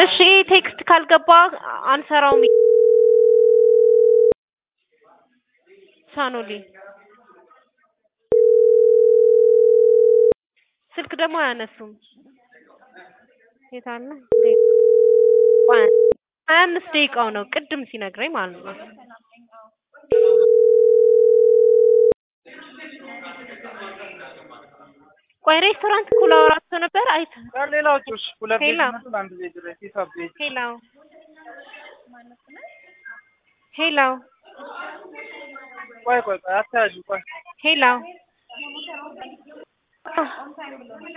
እሺ ቴክስት ካልገባ አንሰራውም። ሳኖሊ ስልክ ደግሞ አያነሱም። የት አለ? ሀያ አምስት ደቂቃው ነው ቅድም ሲነግረኝ ማለት ነው። ቆይ ሬስቶራንት እኮ ላወራቸው ነበር። አይተ ሌላዎቹስ ሁለት ቤት ሄሎ ይመጡን አንድ ቤት ድረስ ሂሳብ ቤት ሄሎ ሄሎ ቆይ ቆይ ቆይ አታያጁ ቆይ ሄሎ